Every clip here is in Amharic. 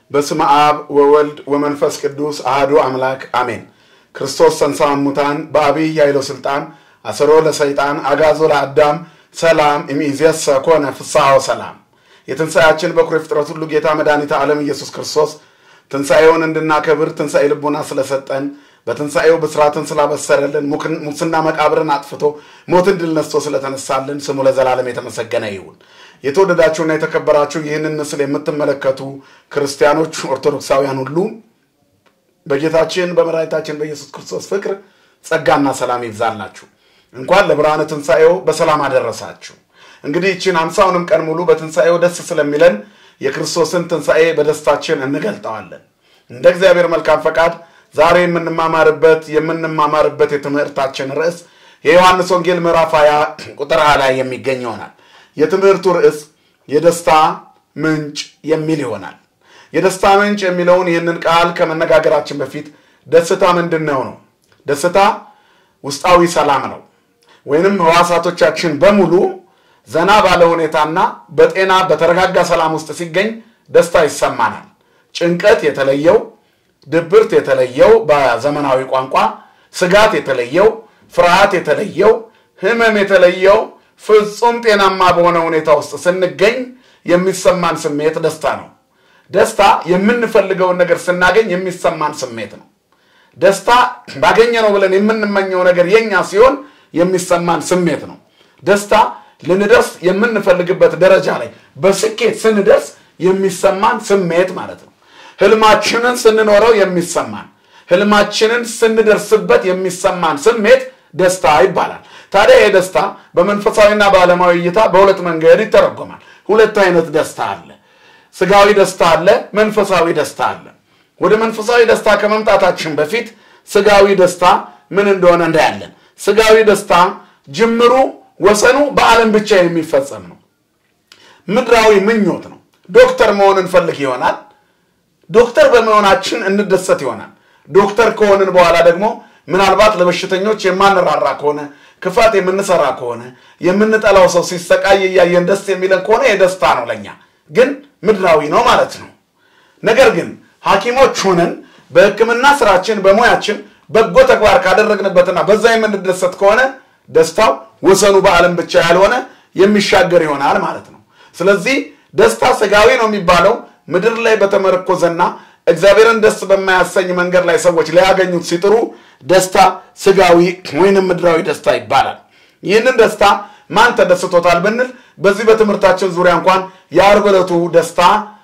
በስመ አብ ወወልድ ወመንፈስ ቅዱስ አህዱ አምላክ አሜን። ክርስቶስ ተንሥአ እሙታን በአብይ ኃይሎ ሥልጣን አሰሮ ለሰይጣን አጋዞ ለአዳም ሰላም እምይእዜሰ ኮነ ፍስሐ ወሰላም። የትንሣኤያችን በኩር የፍጥረት ሁሉ ጌታ መድኃኒተ ዓለም ኢየሱስ ክርስቶስ ትንሣኤውን እንድናከብር ትንሣኤ ልቡና ስለሰጠን በትንሣኤው ብስራትን ስላበሰረልን ሙስና መቃብርን አጥፍቶ ሞትን ድል ነስቶ ስለተነሳልን ስሙ ለዘላለም የተመሰገነ ይሁን። የተወደዳችሁና የተከበራችሁ ይህንን ምስል የምትመለከቱ ክርስቲያኖች፣ ኦርቶዶክሳውያን ሁሉ በጌታችን በመድኃኒታችን በኢየሱስ ክርስቶስ ፍቅር ጸጋና ሰላም ይብዛላችሁ። እንኳን ለብርሃነ ትንሣኤው በሰላም አደረሳችሁ። እንግዲህ ይችን አምሳውንም ቀን ሙሉ በትንሣኤው ደስ ስለሚለን የክርስቶስን ትንሣኤ በደስታችን እንገልጠዋለን። እንደ እግዚአብሔር መልካም ፈቃድ ዛሬ የምንማማርበት የምንማማርበት የትምህርታችን ርዕስ የዮሐንስ ወንጌል ምዕራፍ 20 ቁጥር 20 ላይ የሚገኝ ይሆናል። የትምህርቱ ርዕስ የደስታ ምንጭ የሚል ይሆናል። የደስታ ምንጭ የሚለውን ይህንን ቃል ከመነጋገራችን በፊት ደስታ ምንድን ነው ነው? ደስታ ውስጣዊ ሰላም ነው። ወይንም ሕዋሳቶቻችን በሙሉ ዘና ባለ ሁኔታና በጤና በተረጋጋ ሰላም ውስጥ ሲገኝ ደስታ ይሰማናል። ጭንቀት የተለየው፣ ድብርት የተለየው፣ በዘመናዊ ቋንቋ ስጋት የተለየው፣ ፍርሃት የተለየው፣ ህመም የተለየው ፍጹም ጤናማ በሆነ ሁኔታ ውስጥ ስንገኝ የሚሰማን ስሜት ደስታ ነው። ደስታ የምንፈልገውን ነገር ስናገኝ የሚሰማን ስሜት ነው። ደስታ ባገኘ ነው ብለን የምንመኘው ነገር የኛ ሲሆን የሚሰማን ስሜት ነው። ደስታ ልንደርስ የምንፈልግበት ደረጃ ላይ በስኬት ስንደርስ የሚሰማን ስሜት ማለት ነው። ህልማችንን ስንኖረው የሚሰማን ህልማችንን ስንደርስበት የሚሰማን ስሜት ደስታ ይባላል። ታዲያ ይህ ደስታ በመንፈሳዊና በዓለማዊ እይታ በሁለት መንገድ ይተረጎማል። ሁለት አይነት ደስታ አለ። ስጋዊ ደስታ አለ፣ መንፈሳዊ ደስታ አለ። ወደ መንፈሳዊ ደስታ ከመምጣታችን በፊት ስጋዊ ደስታ ምን እንደሆነ እንዳያለን። ስጋዊ ደስታ ጅምሩ ወሰኑ በዓለም ብቻ የሚፈጸም ነው። ምድራዊ ምኞት ነው። ዶክተር መሆን እንፈልግ ይሆናል። ዶክተር በመሆናችን እንደሰት ይሆናል። ዶክተር ከሆንን በኋላ ደግሞ ምናልባት ለበሽተኞች የማንራራ ከሆነ ክፋት የምንሰራ ከሆነ የምንጠላው ሰው ሲሰቃይ እያየን ደስ የሚለን ከሆነ የደስታ ነው ለኛ፣ ግን ምድራዊ ነው ማለት ነው። ነገር ግን ሐኪሞች ሆነን በሕክምና ስራችን በሙያችን በጎ ተግባር ካደረግንበትና በዛ የምንደሰት ከሆነ ደስታው ወሰኑ በዓለም ብቻ ያልሆነ የሚሻገር ይሆናል ማለት ነው። ስለዚህ ደስታ ስጋዊ ነው የሚባለው ምድር ላይ በተመረኮዘና እግዚአብሔርን ደስ በማያሰኝ መንገድ ላይ ሰዎች ሊያገኙት ሲጥሩ ደስታ ስጋዊ ወይንም ምድራዊ ደስታ ይባላል። ይህንን ደስታ ማን ተደስቶታል ብንል በዚህ በትምህርታችን ዙሪያ እንኳን የዓርብ ዕለቱ ደስታ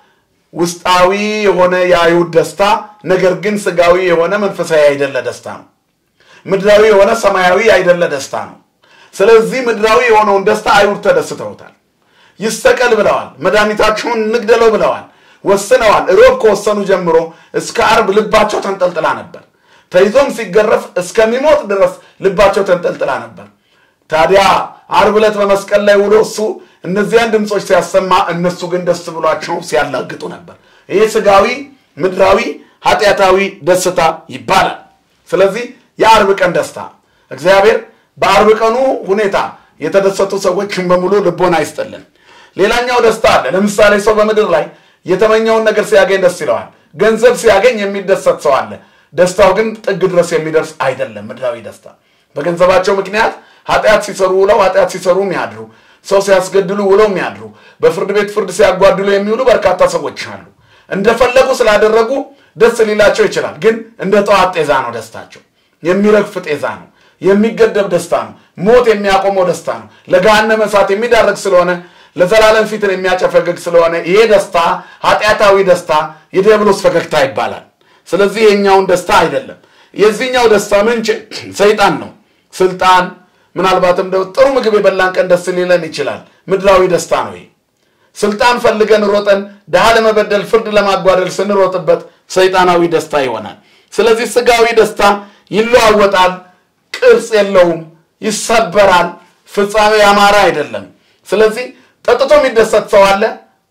ውስጣዊ የሆነ የአይሁድ ደስታ፣ ነገር ግን ስጋዊ የሆነ መንፈሳዊ አይደለ ደስታ ነው። ምድራዊ የሆነ ሰማያዊ አይደለ ደስታ ነው። ስለዚህ ምድራዊ የሆነውን ደስታ አይሁድ ተደስተውታል። ይሰቀል ብለዋል። መድኃኒታችሁን እንግደለው ብለዋል። ወስነዋል። ሮብ ከወሰኑ ጀምሮ እስከ ዓርብ ልባቸው ተንጠልጥላ ነበር። ተይዞም ሲገረፍ እስከሚሞት ድረስ ልባቸው ተንጠልጥላ ነበር። ታዲያ ዓርብ ዕለት በመስቀል ላይ ውሎ እሱ እነዚያን ድምፆች ሲያሰማ እነሱ ግን ደስ ብሏቸው ሲያላግጡ ነበር። ይህ ስጋዊ ምድራዊ ኃጢአታዊ ደስታ ይባላል። ስለዚህ የዓርብ ቀን ደስታ እግዚአብሔር በዓርብ ቀኑ ሁኔታ የተደሰቱ ሰዎችን በሙሉ ልቦና አይስጥልን። ሌላኛው ደስታ አለ። ለምሳሌ ሰው በምድር ላይ የተመኘውን ነገር ሲያገኝ ደስ ይለዋል። ገንዘብ ሲያገኝ የሚደሰት ሰው አለ። ደስታው ግን ጥግ ድረስ የሚደርስ አይደለም። ምድራዊ ደስታ በገንዘባቸው ምክንያት ኃጢአት ሲሰሩ ውለው ኃጢአት ሲሰሩ የሚያድሩ ሰው ሲያስገድሉ ውለው የሚያድሩ በፍርድ ቤት ፍርድ ሲያጓድሉ የሚውሉ በርካታ ሰዎች አሉ። እንደፈለጉ ስላደረጉ ደስ ሊላቸው ይችላል። ግን እንደ ጠዋት ጤዛ ነው ደስታቸው። የሚረግፍ ጤዛ ነው። የሚገደብ ደስታ ነው። ሞት የሚያቆመው ደስታ ነው። ለገሃነመ እሳት የሚዳረግ ስለሆነ ለዘላለም ፊትን የሚያጨፈግግ ስለሆነ ይሄ ደስታ ኃጢአታዊ ደስታ የዲያብሎስ ፈገግታ ይባላል። ስለዚህ የኛውን ደስታ አይደለም። የዚህኛው ደስታ ምንጭ ሰይጣን ነው። ስልጣን፣ ምናልባትም ጥሩ ምግብ የበላን ቀን ደስ ሊለን ይችላል። ምድራዊ ደስታ ነው ይሄ። ስልጣን ፈልገን ሮጠን ድሃ ለመበደል ፍርድ ለማጓደል ስንሮጥበት ሰይጣናዊ ደስታ ይሆናል። ስለዚህ ስጋዊ ደስታ ይለዋወጣል፣ ቅርጽ የለውም፣ ይሰበራል፣ ፍጻሜ ያማረ አይደለም። ስለዚህ ጠጥቶ የሚደሰት ሰው አለ፣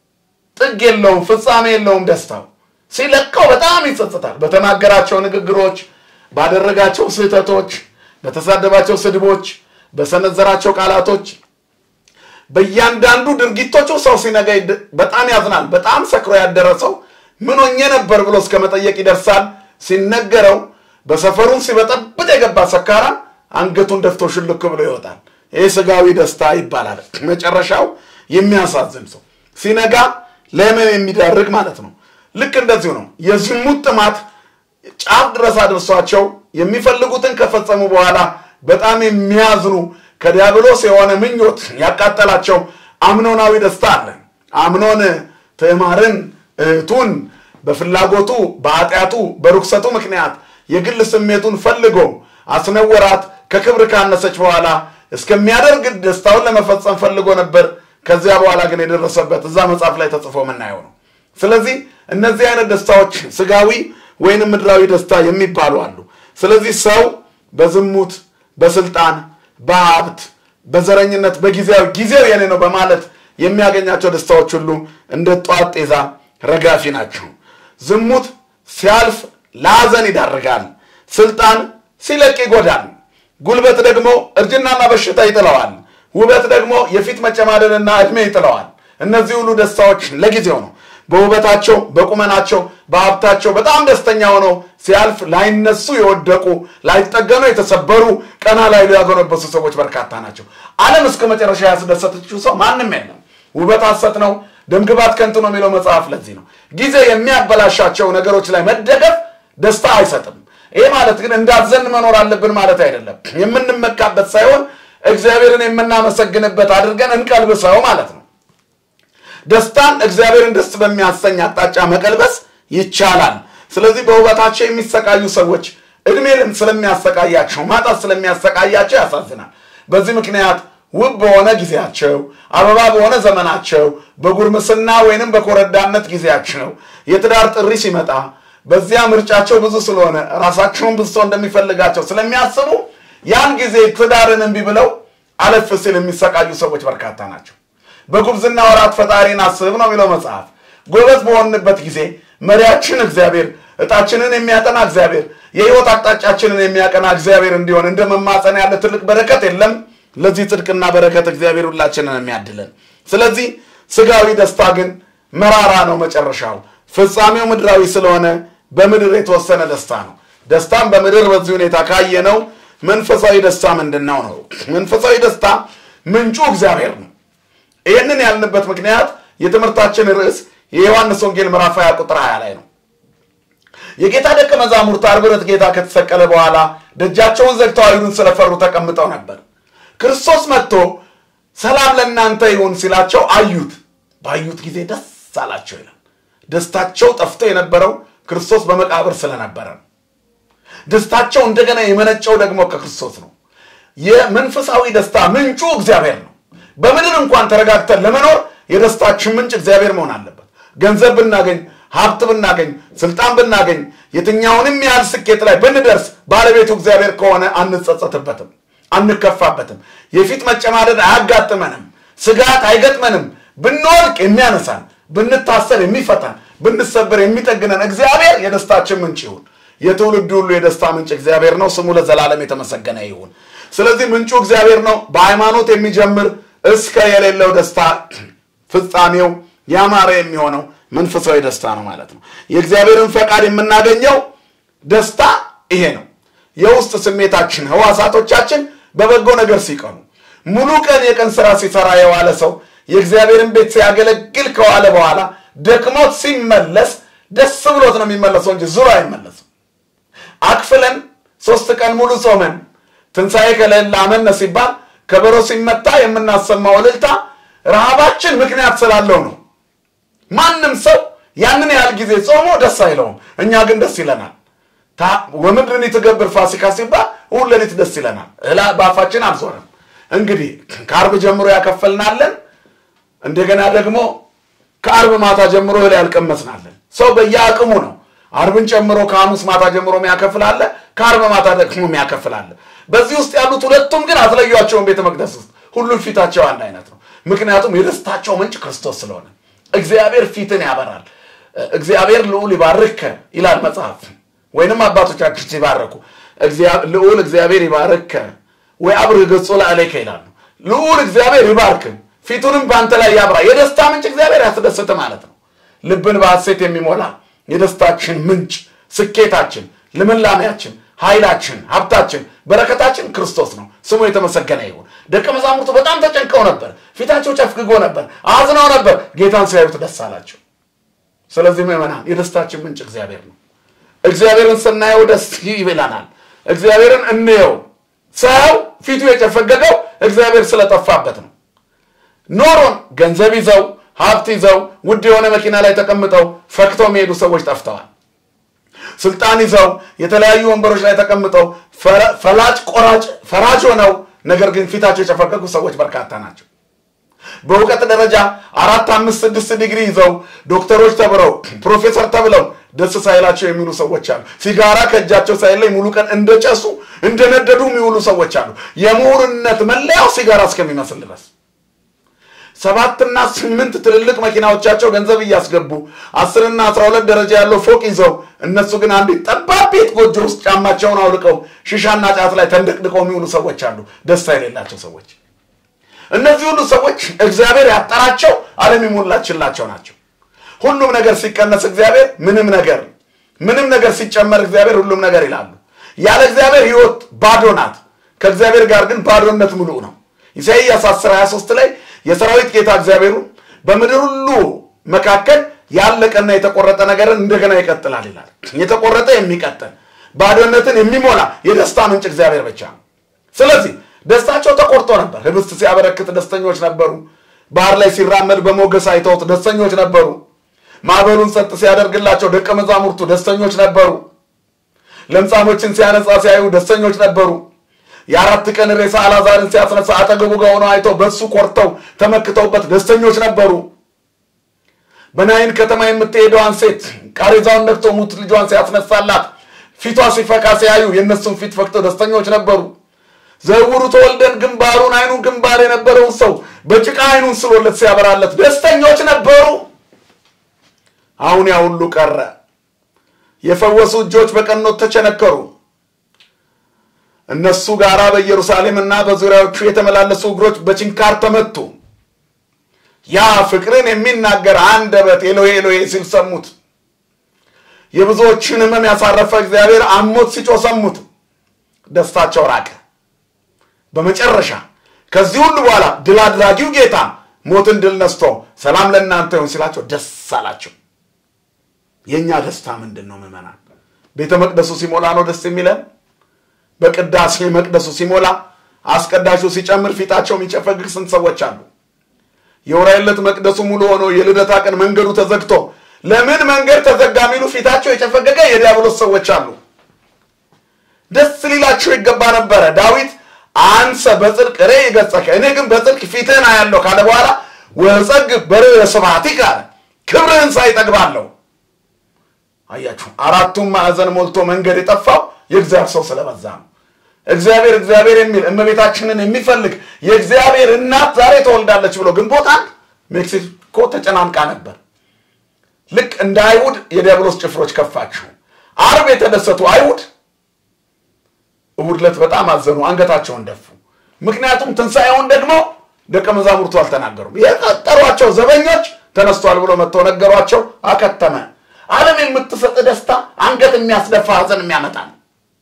ጥግ የለውም፣ ፍጻሜ የለውም። ደስታው ሲለቀው በጣም ይጸጽታል። በተናገራቸው ንግግሮች፣ ባደረጋቸው ስህተቶች፣ በተሳደባቸው ስድቦች፣ በሰነዘራቸው ቃላቶች በእያንዳንዱ ድርጊቶቹ ሰው ሲነጋ በጣም ያዝናል። በጣም ሰክሮ ያደረ ሰው ምን ሆኜ ነበር ብሎ እስከ መጠየቅ ይደርሳል። ሲነገረው በሰፈሩን ሲበጠብጥ የገባ ሰካራም አንገቱን ደፍቶ ሽልክ ብሎ ይወጣል። ይህ ስጋዊ ደስታ ይባላል። መጨረሻው የሚያሳዝን ሰው ሲነጋ ለህመም የሚዳርግ ማለት ነው። ልክ እንደዚሁ ነው። የዝሙት ጥማት ጫፍ ድረስ አድርሷቸው የሚፈልጉትን ከፈጸሙ በኋላ በጣም የሚያዝኑ ከዲያብሎስ የሆነ ምኞት ያቃጠላቸው አምኖናዊ ደስታ አለ። አምኖን ትዕማርን እህቱን በፍላጎቱ በኃጢአቱ በርኩሰቱ ምክንያት የግል ስሜቱን ፈልጎ አስነወራት። ከክብር ካነሰች በኋላ እስከሚያደርግ ደስታውን ለመፈጸም ፈልጎ ነበር። ከዚያ በኋላ ግን የደረሰበት እዛ መጽሐፍ ላይ ተጽፎ የምናየው ነው። ስለዚህ እነዚህ አይነት ደስታዎች ስጋዊ ወይንም ምድራዊ ደስታ የሚባሉ አሉ። ስለዚህ ሰው በዝሙት፣ በስልጣን፣ በሀብት፣ በዘረኝነት፣ በጊዜያዊ ጊዜው የኔ ነው በማለት የሚያገኛቸው ደስታዎች ሁሉ እንደ ጧት ጤዛ ረጋፊ ናቸው። ዝሙት ሲያልፍ ለሐዘን ይዳርጋል። ስልጣን ሲለቅ ይጎዳል። ጉልበት ደግሞ እርጅናና በሽታ ይጥለዋል። ውበት ደግሞ የፊት መጨማደንና ዕድሜ ይጥለዋል። እነዚህ ሁሉ ደስታዎች ለጊዜው ነው። በውበታቸው፣ በቁመናቸው፣ በሀብታቸው በጣም ደስተኛ ሆነው ሲያልፍ ላይነሱ የወደቁ ላይጠገኑ የተሰበሩ ቀና ላይ ያጎነበሱ ሰዎች በርካታ ናቸው። ዓለም እስከ መጨረሻ ያስደሰተችው ሰው ማንም የለም። ውበት ሐሰት ነው፣ ደምግባት ከንቱ ነው የሚለው መጽሐፍ ለዚህ ነው። ጊዜ የሚያበላሻቸው ነገሮች ላይ መደገፍ ደስታ አይሰጥም። ይህ ማለት ግን እንዳዘን መኖር አለብን ማለት አይደለም። የምንመካበት ሳይሆን እግዚአብሔርን የምናመሰግንበት አድርገን እንቀልብሰው ማለት ነው። ደስታን እግዚአብሔርን ደስ በሚያሰኝ አቅጣጫ መቀልበስ ይቻላል። ስለዚህ በውበታቸው የሚሰቃዩ ሰዎች እድሜ ስለሚያሰቃያቸው ማጣት ስለሚያሰቃያቸው ያሳዝናል። በዚህ ምክንያት ውብ በሆነ ጊዜያቸው አበባ በሆነ ዘመናቸው በጉርምስና ወይንም በኮረዳነት ጊዜያቸው የትዳር ጥሪ ሲመጣ በዚያ ምርጫቸው ብዙ ስለሆነ ራሳቸውን ብዙ ሰው እንደሚፈልጋቸው ስለሚያስቡ ያን ጊዜ ትዳርን እምቢ ብለው አለፍ ሲል የሚሰቃዩ ሰዎች በርካታ ናቸው። በጉብዝና ወራት ፈጣሪን አስብ ነው የሚለው መጽሐፍ። ጎበዝ በሆንበት ጊዜ መሪያችን እግዚአብሔር፣ እጣችንን የሚያጠና እግዚአብሔር፣ የህይወት አቅጣጫችንን የሚያቀና እግዚአብሔር እንዲሆን እንደ መማፀን ያለ ትልቅ በረከት የለም። ለዚህ ጽድቅና በረከት እግዚአብሔር ሁላችንን የሚያድለን። ስለዚህ ስጋዊ ደስታ ግን መራራ ነው መጨረሻው። ፍጻሜው ምድራዊ ስለሆነ በምድር የተወሰነ ደስታ ነው። ደስታም በምድር በዚህ ሁኔታ ካየነው መንፈሳዊ ደስታ ምንድን ነው ነው? መንፈሳዊ ደስታ ምንጩ እግዚአብሔር ነው። ይህንን ያልንበት ምክንያት የትምህርታችን ርዕስ የዮሐንስ ወንጌል ምዕራፍ 20 ቁጥር 20 ላይ ነው። የጌታ ደቀ መዛሙርት ዓርብ ዕለት ጌታ ከተሰቀለ በኋላ ደጃቸውን ዘግተው አይሁድን ስለፈሩ ተቀምጠው ነበር። ክርስቶስ መጥቶ ሰላም ለእናንተ ይሁን ሲላቸው አዩት። ባዩት ጊዜ ደስ አላቸው ይላል። ደስታቸው ጠፍቶ የነበረው ክርስቶስ በመቃብር ስለነበረ ነው። ደስታቸው እንደገና የመነጨው ደግሞ ከክርስቶስ ነው። የመንፈሳዊ ደስታ ምንጩ እግዚአብሔር ነው። በምድር እንኳን ተረጋግተን ለመኖር የደስታችን ምንጭ እግዚአብሔር መሆን አለበት። ገንዘብ ብናገኝ፣ ሀብት ብናገኝ፣ ስልጣን ብናገኝ፣ የትኛውንም ያህል ስኬት ላይ ብንደርስ ባለቤቱ እግዚአብሔር ከሆነ አንጸጸትበትም፣ አንከፋበትም። የፊት መጨማደድ አያጋጥመንም፣ ስጋት አይገጥመንም። ብንወድቅ የሚያነሳን፣ ብንታሰር የሚፈታን፣ ብንሰበር የሚጠግነን እግዚአብሔር የደስታችን ምንጭ ይሁን። የትውልድ ሁሉ የደስታ ምንጭ እግዚአብሔር ነው። ስሙ ለዘላለም የተመሰገነ ይሁን። ስለዚህ ምንጩ እግዚአብሔር ነው። በሃይማኖት የሚጀምር እስከ የሌለው ደስታ ፍጻሜው ያማረ የሚሆነው መንፈሳዊ ደስታ ነው ማለት ነው። የእግዚአብሔርን ፈቃድ የምናገኘው ደስታ ይሄ ነው። የውስጥ ስሜታችን ህዋሳቶቻችን በበጎ ነገር ሲቀኑ፣ ሙሉ ቀን የቀን ስራ ሲሰራ የዋለ ሰው የእግዚአብሔርን ቤት ሲያገለግል ከዋለ በኋላ ደክሞት ሲመለስ ደስ ብሎት ነው የሚመለሰው እንጂ ዙሮ አይመለስም። አክፍለን ሶስት ቀን ሙሉ ጾመን ትንሣኤ ከሌለ አመነ ሲባል ከበሮ ሲመታ የምናሰማው እልልታ ረሃባችን ምክንያት ስላለው ነው። ማንም ሰው ያንን ያህል ጊዜ ጾሞ ደስ አይለውም። እኛ ግን ደስ ይለናል። ወምድርን ትገብር ፋሲካ ሲባል እሑድ ሌሊት ደስ ይለናል። እላ በአፋችን አልዞረም። እንግዲህ ከአርብ ጀምሮ ያከፈልናለን። እንደገና ደግሞ ከአርብ ማታ ጀምሮ እህል ያልቀመስናለን። ሰው በየአቅሙ ነው። አርብን ጨምሮ ከሐሙስ ማታ ጀምሮ የሚያከፍላለ፣ ከአርብ ማታ ደግሞ የሚያከፍላለ። በዚህ ውስጥ ያሉት ሁለቱም ግን አትለዩቸውን። ቤተ መቅደስ ውስጥ ሁሉም ፊታቸው አንድ አይነት ነው። ምክንያቱም የደስታቸው ምንጭ ክርስቶስ ስለሆነ እግዚአብሔር ፊትን ያበራል። እግዚአብሔር ልዑል ይባርክ ይላል መጽሐፍ። ወይንም አባቶቻችን ሲባረኩ ልዑል እግዚአብሔር ይባርክ ወይ አብርህ ገጹ ለአሌከ ይላሉ። ልዑል እግዚአብሔር ይባርክ ፊቱንም በአንተ ላይ ያብራ። የደስታ ምንጭ እግዚአብሔር ያስደስት ማለት ነው። ልብን በሐሴት የሚሞላ የደስታችን ምንጭ፣ ስኬታችን፣ ልምላሜያችን፣ ኃይላችን፣ ሀብታችን፣ በረከታችን ክርስቶስ ነው። ስሙ የተመሰገነ ይሁን። ደቀ መዛሙርቱ በጣም ተጨንቀው ነበር። ፊታቸው ጨፍግጎ ነበር፣ አዝነው ነበር። ጌታን ሲያዩት ደስ አላቸው። ስለዚህ ምዕመናን የደስታችን ምንጭ እግዚአብሔር ነው። እግዚአብሔርን ስናየው ደስ ይብለናል። እግዚአብሔርን እንየው። ሰው ፊቱ የጨፈገገው እግዚአብሔር ስለጠፋበት ነው። ኖሮን ገንዘብ ይዘው ሀብት ይዘው ውድ የሆነ መኪና ላይ ተቀምጠው ፈክተው የሚሄዱ ሰዎች ጠፍተዋል። ስልጣን ይዘው የተለያዩ ወንበሮች ላይ ተቀምጠው ፈላጭ ቆራጭ ፈራጅ ሆነው ነገር ግን ፊታቸው የጨፈገጉ ሰዎች በርካታ ናቸው። በእውቀት ደረጃ አራት አምስት ስድስት ዲግሪ ይዘው ዶክተሮች ተብለው ፕሮፌሰር ተብለው ደስ ሳይላቸው የሚውሉ ሰዎች አሉ። ሲጋራ ከእጃቸው ሳይለይ ሙሉ ቀን እንደጨሱ እንደነደዱ የሚውሉ ሰዎች አሉ። የምሁርነት መለያው ሲጋራ እስከሚመስል ድረስ ሰባትና ስምንት ትልልቅ መኪናዎቻቸው ገንዘብ እያስገቡ አስርና አስራ ሁለት ደረጃ ያለው ፎቅ ይዘው እነሱ ግን አንዲት ጠባብ ቤት ጎጆ ውስጥ ጫማቸውን አውልቀው ሽሻና ጫት ላይ ተንደቅድቀው የሚውሉ ሰዎች አሉ። ደስታ የሌላቸው ሰዎች። እነዚህ ሁሉ ሰዎች እግዚአብሔር ያጠራቸው ዓለም የሞላችላቸው ናቸው። ሁሉም ነገር ሲቀነስ እግዚአብሔር ምንም ነገር፣ ምንም ነገር ሲጨመር እግዚአብሔር ሁሉም ነገር ይላሉ። ያለ እግዚአብሔር ሕይወት ባዶ ናት። ከእግዚአብሔር ጋር ግን ባዶነት ሙሉእ ነው። ኢሳይያስ 10 23 ላይ የሰራዊት ጌታ እግዚአብሔሩ በምድር ሁሉ መካከል ያለቀና የተቆረጠ ነገርን እንደገና ይቀጥላል ይላል። የተቆረጠ የሚቀጥል ባዶነትን የሚሞላ የደስታ ምንጭ እግዚአብሔር ብቻ ነው። ስለዚህ ደስታቸው ተቆርጦ ነበር። ህብስት ሲያበረክት ደስተኞች ነበሩ። ባህር ላይ ሲራመድ በሞገስ አይተውት ደስተኞች ነበሩ። ማዕበሉን ጸጥ ሲያደርግላቸው ደቀ መዛሙርቱ ደስተኞች ነበሩ። ለምጻሞችን ሲያነጻ ሲያዩ ደስተኞች ነበሩ። የአራት ቀን ሬሳ አልዓዛርን ሲያስነሳ አጠገቡ ጋር ሆነው አይተው በሱ ኮርተው ተመክተውበት ደስተኞች ነበሩ። በናይን ከተማ የምትሄደዋን ሴት ቃሬዛውን ነክቶ ሙት ልጇን ሲያስነሳላት ፊቷ ሲፈካ ሲያዩ የእነሱን ፊት ፈክተው ደስተኞች ነበሩ። ዘውሩ ተወልደን ግንባሩን አይኑን ግንባር የነበረውን ሰው በጭቃ አይኑን ስሎለት ሲያበራለት ደስተኞች ነበሩ። አሁን ያ ሁሉ ቀረ። የፈወሱ እጆች በቀኖት ተቸነከሩ። እነሱ ጋራ በኢየሩሳሌምና በዙሪያዎቹ የተመላለሱ እግሮች በችንካር ተመቱ። ያ ፍቅርን የሚናገር አንደበት ኤሎሄ ኤሎሄ ሲል ሰሙት። የብዙዎችን ሕመም ያሳረፈ እግዚአብሔር አሞት ሲጮህ ሰሙት። ደስታቸው ራቀ። በመጨረሻ ከዚህ ሁሉ በኋላ ድል አድራጊው ጌታ ሞትን ድል ነስቶ ሰላም ለእናንተ ይሁን ሲላቸው ደስ አላቸው። የእኛ ደስታ ምንድን ነው ምዕመናን? ቤተ መቅደሱ ሲሞላ ነው ደስ የሚለን። በቅዳሴ መቅደሱ ሲሞላ አስቀዳሹ ሲጨምር ፊታቸው የሚጨፈግግ ስንት ሰዎች አሉ። የውራይ ዕለት መቅደሱ ሙሉ ሆኖ የልደታ ቀን መንገዱ ተዘግቶ ለምን መንገድ ተዘጋ የሚሉ ፊታቸው የጨፈገገ የዲያብሎስ ሰዎች አሉ። ደስ ሊላቸው ይገባ ነበረ። ዳዊት አንሰ በጽድቅ ሬ ይገጸከ እኔ ግን በጽድቅ ፊትህን አያለሁ ካለ በኋላ ወጸግብ በርዕየ ስብሐቲከ አለ ክብርህን ሳይ እጠግባለሁ። አያችሁ፣ አራቱም ማዕዘን ሞልቶ መንገድ የጠፋው የእግዚአብሔር ሰው ስለበዛ ነው። እግዚአብሔር እግዚአብሔር የሚል እመቤታችንን የሚፈልግ የእግዚአብሔር እናት ዛሬ ተወልዳለች ብሎ ግንቦት አንድ ሜክሲኮ ተጨናንቃ ነበር። ልክ እንደ አይሁድ የዲያብሎስ ጭፍሮች ከፋችሁ። አርብ የተደሰቱ አይሁድ እሑድ ዕለት በጣም አዘኑ፣ አንገታቸውን ደፉ። ምክንያቱም ትንሣኤውን ደግሞ ደቀ መዛሙርቱ አልተናገሩም። የቀጠሯቸው ዘበኞች ተነስቷል ብሎ መጥተው ነገሯቸው፣ አከተመ። ዓለም የምትሰጥ ደስታ አንገት የሚያስደፋ ሐዘን የሚያመጣ ነው።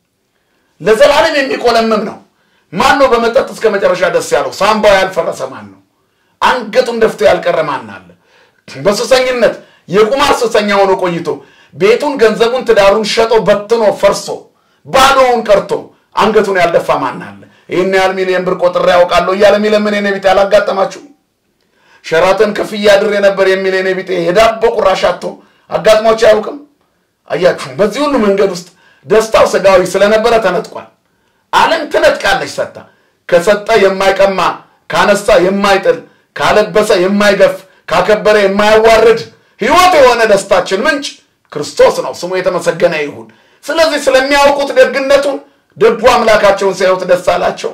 ለዘላለም የሚቆለምም ነው። ማን ነው በመጠጥ እስከ መጨረሻ ደስ ያለው? ሳምባው ያልፈረሰ ማን ነው? አንገቱን ደፍቶ ያልቀረ ማን አለ? በሱሰኝነት የቁማር ሱሰኛ ሆኖ ቆይቶ ቤቱን፣ ገንዘቡን፣ ትዳሩን ሸጦ በትኖ ፈርሶ ባዶውን ቀርቶ አንገቱን ያልደፋ ማን አለ? ይህን ያህል ሚሊዮን ብር ቆጥሬ ያውቃለሁ እያለ የሚለምን የኔ ቢጤ አላጋጠማችሁ? ሸራተን ከፍያ ድሬ ነበር የሚል የኔ ቢጤ የዳቦ ቁራሽ አጥቶ አጋጥሟቸው አያውቅም? አያችሁ፣ በዚህ ሁሉ መንገድ ውስጥ ደስታው ስጋዊ ስለነበረ ተነጥቋል። ዓለም ትነጥቃለች ሰጥታ። ከሰጠ የማይቀማ ካነሳ የማይጥል ካለበሰ የማይገፍ ካከበረ የማያዋርድ ሕይወት የሆነ ደስታችን ምንጭ ክርስቶስ ነው። ስሙ የተመሰገነ ይሁን። ስለዚህ ስለሚያውቁት ደግነቱን ደጉ አምላካቸውን ሲያዩት ደስ አላቸው።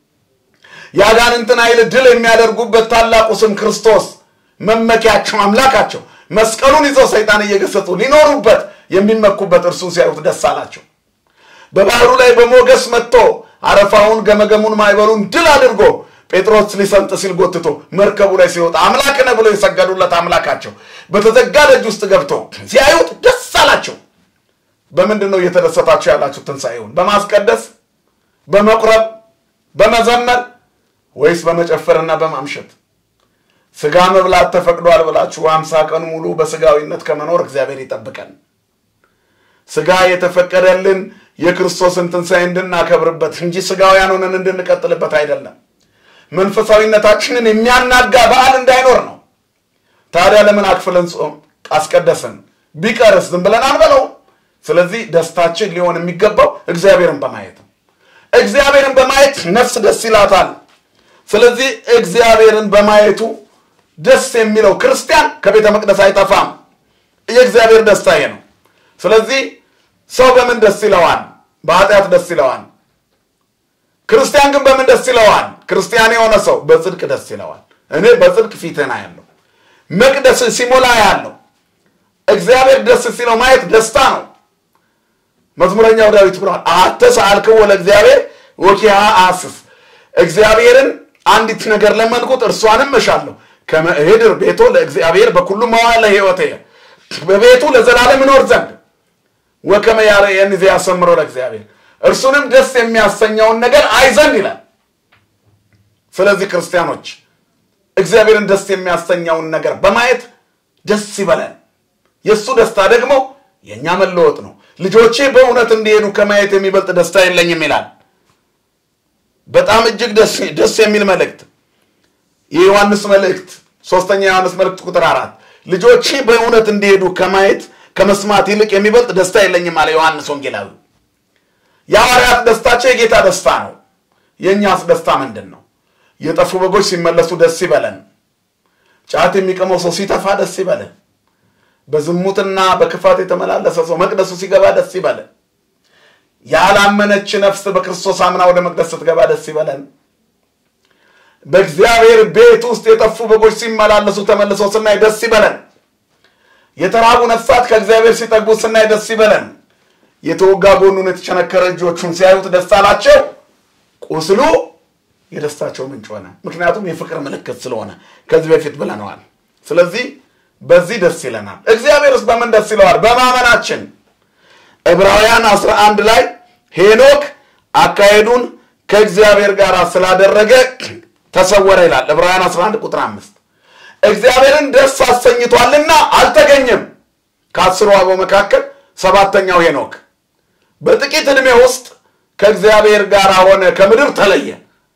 የአጋንንትን ኃይል ድል የሚያደርጉበት ታላቁ ስም ክርስቶስ መመኪያቸው አምላካቸው መስቀሉን ይዘው ሰይጣን እየገሰጹ ሊኖሩበት የሚመኩበት እርሱን ሲያዩት ደስ አላቸው። በባህሩ ላይ በሞገስ መጥቶ አረፋውን፣ ገመገሙን፣ ማዕበሉን ድል አድርጎ ጴጥሮስ ሊሰምጥ ሲል ጎትቶ መርከቡ ላይ ሲወጣ አምላክ ነህ ብሎ የሰገዱለት አምላካቸው በተዘጋ ደጅ ውስጥ ገብቶ ሲያዩት ደስ አላቸው። በምንድን ነው እየተደሰታችሁ ያላችሁ? ትንሣኤውን በማስቀደስ በመቁረብ በመዘመር ወይስ በመጨፈርና በማምሸት? ስጋ መብላት ተፈቅዷል ብላችሁ ሀምሳ ቀን ሙሉ በስጋዊነት ከመኖር እግዚአብሔር ይጠብቀን። ስጋ የተፈቀደልን የክርስቶስን ትንሣኤ እንድናከብርበት እንጂ ስጋውያን ሆነን እንድንቀጥልበት አይደለም። መንፈሳዊነታችንን የሚያናጋ በዓል እንዳይኖር ነው። ታዲያ ለምን አክፍለን ጾም አስቀደስን? ቢቀርስ ዝም ብለን አንበለውም። ስለዚህ ደስታችን ሊሆን የሚገባው እግዚአብሔርን በማየት ነው። እግዚአብሔርን በማየት ነፍስ ደስ ይላታል። ስለዚህ እግዚአብሔርን በማየቱ ደስ የሚለው ክርስቲያን ከቤተ መቅደስ አይጠፋም። የእግዚአብሔር ደስታ ይሄ ነው። ስለዚህ ሰው በምን ደስ ይለዋል? በኃጢአት ደስ ይለዋል። ክርስቲያን ግን በምን ደስ ይለዋል? ክርስቲያን የሆነ ሰው በጽድቅ ደስ ይለዋል። እኔ በጽድቅ ፊትህን አያለሁ፣ መቅደስ ሲሞላ ያለው እግዚአብሔር ደስ ሲለው ማየት ደስታ ነው። መዝሙረኛው ዳዊት ብሏል፣ አተ ሰአልክዎ ለእግዚአብሔር ወኪያ አስስ እግዚአብሔርን አንዲት ነገር ለመንኩት እርሷንም እሻለሁ ከመ እሄድር ቤቶ ለእግዚአብሔር በኩሉ መዋዕለ ሕይወቴ በቤቱ ለዘላለም እኖር ዘንድ ወከመ ያርአየኒ ዘያሰምሮ ለእግዚአብሔር እርሱንም ደስ የሚያሰኘውን ነገር አይ ዘንድ ይላል። ስለዚህ ክርስቲያኖች እግዚአብሔርን ደስ የሚያሰኘውን ነገር በማየት ደስ ይበለን። የእሱ ደስታ ደግሞ የእኛ መለወጥ ነው። ልጆቼ በእውነት እንዲሄዱ ከማየት የሚበልጥ ደስታ የለኝም ይላል። በጣም እጅግ ደስ የሚል መልእክት የዮሐንስ መልእክት ሶስተኛ ዮሐንስ መልእክት ቁጥር አራት ልጆቼ በእውነት እንዲሄዱ ከማየት ከመስማት ይልቅ የሚበልጥ ደስታ የለኝም አለ ዮሐንስ ወንጌላዊ። የሐዋርያት ደስታቸው የጌታ ደስታ ነው። የእኛስ ደስታ ምንድን ነው? የጠፉ በጎች ሲመለሱ ደስ ይበለን። ጫት የሚቀመው ሰው ሲተፋ ደስ ይበለን። በዝሙትና በክፋት የተመላለሰ ሰው መቅደሱ ሲገባ ደስ ይበለን። ያላመነች ነፍስ በክርስቶስ አምና ወደ መቅደስ ስትገባ ደስ ይበለን። በእግዚአብሔር ቤት ውስጥ የጠፉ በጎች ሲመላለሱ ተመልሰው ስናይ ደስ ይበለን። የተራቡ ነፍሳት ከእግዚአብሔር ሲጠግቡ ስናይ ደስ ይበለን። የተወጋ ጎኑን የተቸነከረ እጆቹን ሲያዩት ደስ አላቸው። ቁስሉ የደስታቸው ምንጭ ሆነ። ምክንያቱም የፍቅር ምልክት ስለሆነ ከዚህ በፊት ብለነዋል። ስለዚህ በዚህ ደስ ይለናል። እግዚአብሔርስ በምን ደስ ይለዋል? በማመናችን ዕብራውያን 11 ላይ ሄኖክ አካሄዱን ከእግዚአብሔር ጋር ስላደረገ ተሰወረ ይላል። ዕብራውያን 11 ቁጥር 5 እግዚአብሔርን ደስ አሰኝቷልና አልተገኘም። ከአስሩ አበው መካከል ሰባተኛው ሄኖክ በጥቂት ዕድሜ ውስጥ ከእግዚአብሔር ጋር ሆነ፣ ከምድር ተለየ።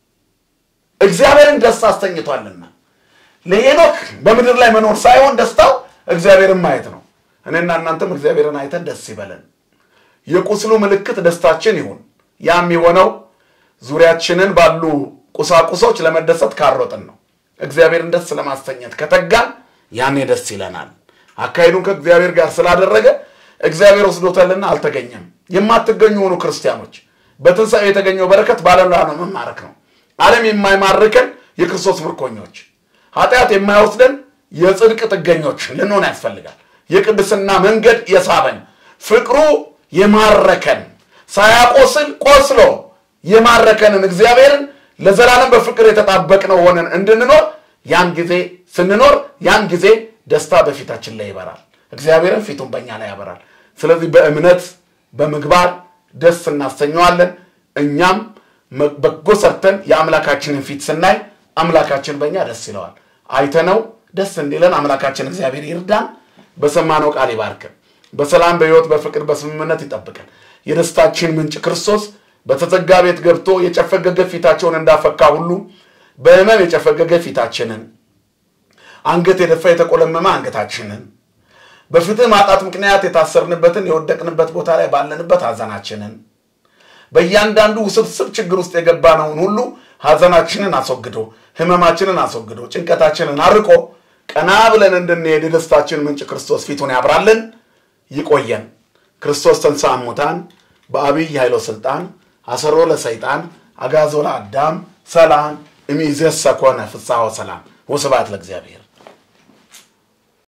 እግዚአብሔርን ደስ አሰኝቷልና ለሄኖክ በምድር ላይ መኖር ሳይሆን ደስታው እግዚአብሔርን ማየት ነው። እኔና እናንተም እግዚአብሔርን አይተን ደስ ይበለን። የቁስሉ ምልክት ደስታችን ይሁን። ያም የሆነው ዙሪያችንን ባሉ ቁሳቁሶች ለመደሰት ካሮጥን ነው። እግዚአብሔርን ደስ ለማሰኘት ከተጋን ያኔ ደስ ይለናል። አካሄዱን ከእግዚአብሔር ጋር ስላደረገ እግዚአብሔር ወስዶታልና አልተገኘም። የማትገኙ ሆኑ ክርስቲያኖች በትንሣኤ የተገኘው በረከት ባለላ ነው መማረክ ነው። ዓለም የማይማርከን የክርስቶስ ምርኮኞች፣ ኃጢአት የማይወስደን የጽድቅ ጥገኞች ልንሆን ያስፈልጋል። የቅድስና መንገድ የሳበን ፍቅሩ የማረከን ሳያቆስል ቆስሎ የማረከንን እግዚአብሔርን ለዘላለም በፍቅር የተጣበቅነው ሆነን እንድንኖር ያን ጊዜ ስንኖር ያን ጊዜ ደስታ በፊታችን ላይ ይበራል። እግዚአብሔርን ፊቱን በእኛ ላይ ያበራል። ስለዚህ በእምነት በምግባር ደስ እናሰኘዋለን። እኛም በጎ ሰርተን የአምላካችንን ፊት ስናይ አምላካችን በእኛ ደስ ይለዋል። አይተነው ደስ እንዲለን አምላካችን እግዚአብሔር ይርዳን። በሰማነው ቃል ይባርከን። በሰላም በሕይወት በፍቅር በስምምነት ይጠብቀን። የደስታችን ምንጭ ክርስቶስ በተዘጋ ቤት ገብቶ የጨፈገገ ፊታቸውን እንዳፈካ ሁሉ በሕመም የጨፈገገ ፊታችንን፣ አንገት የደፋ የተቆለመመ አንገታችንን፣ በፍትህ ማጣት ምክንያት የታሰርንበትን የወደቅንበት ቦታ ላይ ባለንበት ሐዘናችንን፣ በእያንዳንዱ ውስብስብ ችግር ውስጥ የገባነውን ሁሉ ሐዘናችንን አስወግዶ ሕመማችንን አስወግዶ ጭንቀታችንን አርቆ ቀና ብለን እንድንሄድ የደስታችን ምንጭ ክርስቶስ ፊቱን ያብራልን። ይቆየን። ክርስቶስ ተንሥአ እሙታን በአብይ ኃይሎ ስልጣን አሰሮ ለሰይጣን አጋዞ ለአዳም ሰላም እምይእዜሰ ኮነ ፍስሐ ወሰላም ወስብሐት ለእግዚአብሔር።